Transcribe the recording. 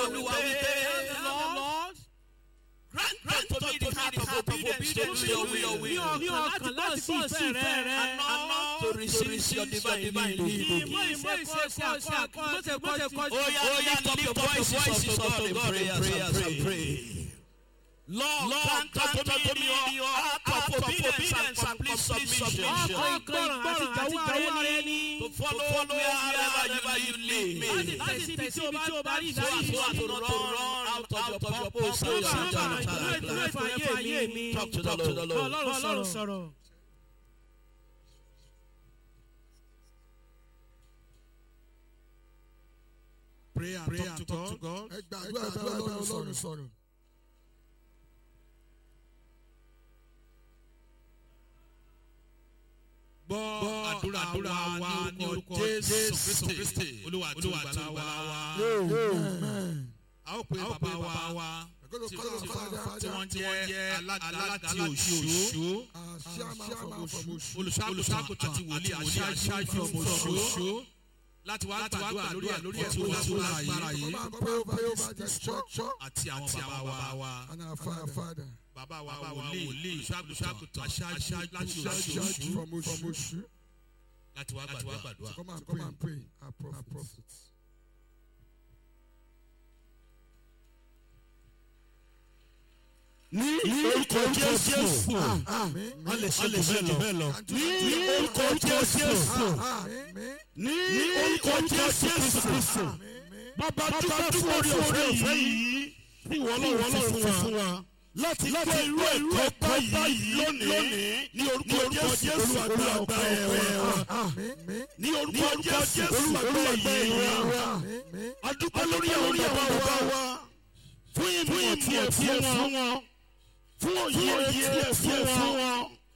olúwa wípé Lord, grant unto me the heart of obedience to your will ní ọkàn láti gbọ́ sí ìfẹ́ rẹ. and not to resist your divine leading. Ìmọ̀ ìmọ̀ ìṣesí àkọ́ àkọ́ mọ̀tẹ̀ mọ̀tẹ̀ kọ́. Oh yeah, lift up your voices unto God in prayers and pray. Lord, grant unto me your heart of obedience and complete submission. Ọkàn ìgbọràn àti ìdáwọ́ ara ẹni. To follow wherever you lead me. Láti tẹ̀sí ibi tí o bá rí So as ìdájí not to run out of your purpose and your agenda. Talk to the Lord. Ọlọ́run sọ̀rọ̀. Pray and talk to God. God. ẹ gbàdúrà bá ọlọ́run sọ̀rọ̀. Gbọ́ àdúrà àdúrà wa ní orúkọ Jésù Kristi. Olúwa àti olùgbàlà wa. A ó pe bàbá wa Ẹ̀gbọ́n tí kọ́lọ́ fàdà tí wọ́n jẹ́ alága ti Òṣù. Òṣù. Àṣàmà from Òṣù. Olùṣàgùtàn àti wòlíì aṣáájú ọmọ Òṣù. Láti wá gbàdúrà lórí ẹ̀ lórí ẹ̀ tí wọ́n tó lágbára yìí. Come and pray over over this church Àti àwọn bàbá wa. and our father. Bàbá wa wòlíì olùṣàgùtàn aṣáájú láti Church Òṣù. from Òṣù. Láti wá gbàdúrà. Come and pray. Come and pray. Our prophets. ní orúkọ jésù Amen. a lè ṣe lè bẹ́ẹ̀ lọ ní orúkọ jésù Amen. ní orúkọ jésù kristu bàbá dúpẹ́ fún orí ọ̀fẹ́ yìí tí wọ́n lọ́wọ́ lọ́wọ́ fún wa láti láti irú ẹ̀kọ́ báyìí lónìí ní orúkọ jésù olúwàgbà ọgbà ẹ̀wẹ̀ wa Amen. ní orúkọ jésù olúwàgbà ẹ̀yẹ wa Amen. adúpẹ́ lórí àwọn bàbá wa fún ìmọ̀ tí ẹ fún wọn fún òye tí ẹ fún wọn